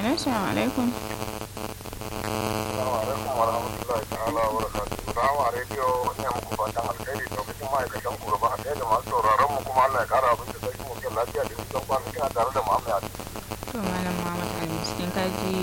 Assalamu alaikum. Assalamu alaikum wa rahmatullahi ta'ala wa barakatuhu. Rama rediyo ina muku fatan alkhairi lokacin ma'aikatan ku gaba ɗaya da masu sauraron mu kuma Allah ya kara abin da sarki mutum lafiya da nisan kwana kina tare da Muhammad Ali. To Malam Muhammad Ali cikin kaji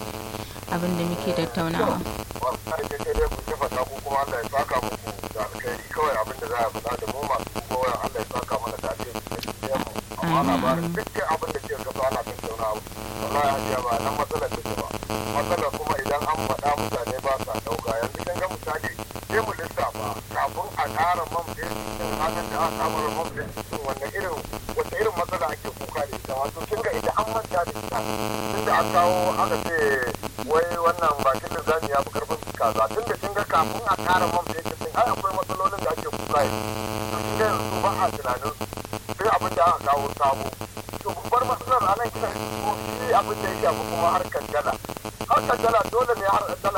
abin da muke tattaunawa. Wallahi dai sai dai ku ce fata ku kuma Allah ya saka muku da alkhairi kawai abin da za a faɗa da mu masu kuma wayan Allah ya saka mana da alheri da cikin mu. Amma labarin dukkan abin da ke gaba ana tattaunawa. Wallahi hajiya ba nan matsalar take ba. Matsalar kuma idan an faɗa mutane ba sa ɗauka yanzu kin ga misali sai mu lissafa kafin a ƙara man fetur din halin da aka samar man fetur din wanne irin wata irin matsala ake kuka da ita wato kin ga ita an manta da ita tunda an kawo aka ce wai wannan bakin da zani ya fi karfin kaza tunda kin ga kafin a ƙara man fetur din ai akwai matsalolin da ake kuka da to kin ga yanzu ba a tunanin sai abin da aka kawo sabo to babbar matsalar a nan kina ko shi abin da ya shafi kuma harkar dala harkar dala dole ne har dala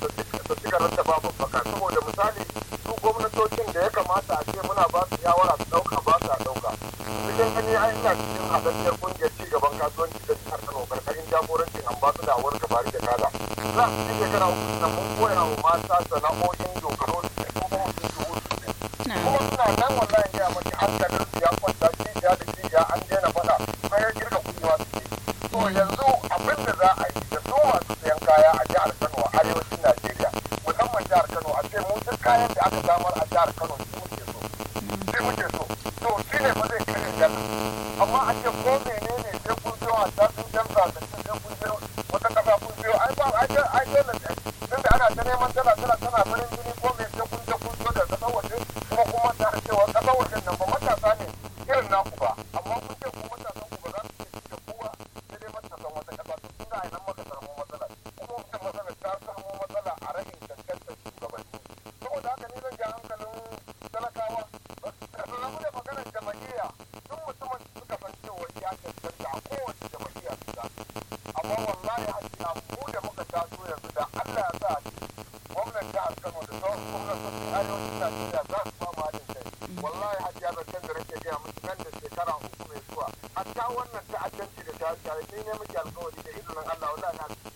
ta ci garanta babu baka saboda misali su gwamnatocin da ya kamata a ce muna ba su shawara su ɗauka ba su ɗauka cikin gani ai ina cikin haɗaɗɗiyar ƙungiyar ci gaban kasuwanci da jihar Kano karkashin jagorancin ambasada a wurin kabari da kada za su ci shekara uku na mun koya wa mata sana'o'in dogaro da kuma mutum dubu kuma suna nan wallahi ya mace hankalin su ya kwanta cibiya da cibiya an daina faɗa sai ya girka kuɗewa suke to yanzu abin da za a yi da su masu sayan kaya a jihar Kano a arewacin Najeriya musamman jihar Kano a ce mu duk kayan da aka samar a jihar Kano shi muke so shi muke so to shi ne ba zai kare jana amma a ce ko menene sai kun biyo a tsakin jamsa da sun sai kun biyo wata kasa kun biyo ai ba ai ai dole ne tunda ana ta neman dala dala tana farin jini ko me sai kun je kun biyo da kasar waje kuma kuma ta cewa kasar wajen nan ba matasa ne irin naku ba amma kun ce ku matasan ku ba za su ce da kowa sai dai matasan wata kasa to kun ga nan maka samu matsala kuma wannan matsala ta samu matsala a rashin cancantar shugabanni saboda haka ni zan ja hankalin talakawa rabu da maganar jama'iyya duk mutumin da suka san cewa ya cancanta a kowace jama'iyya su za amma wallahi hajiya mu da muka taso yanzu da Allah ya sa ce gwamnan jihar Kano da sauran gwamnatocin arewacin Najeriya za su ba mu haɗin kai wallahi hajiya zancen da nake gaya musu nan da shekara uku mai zuwa hatta wannan ta'addanci da ta shaye ni ne muke alkawari da izinin Allah wallahi na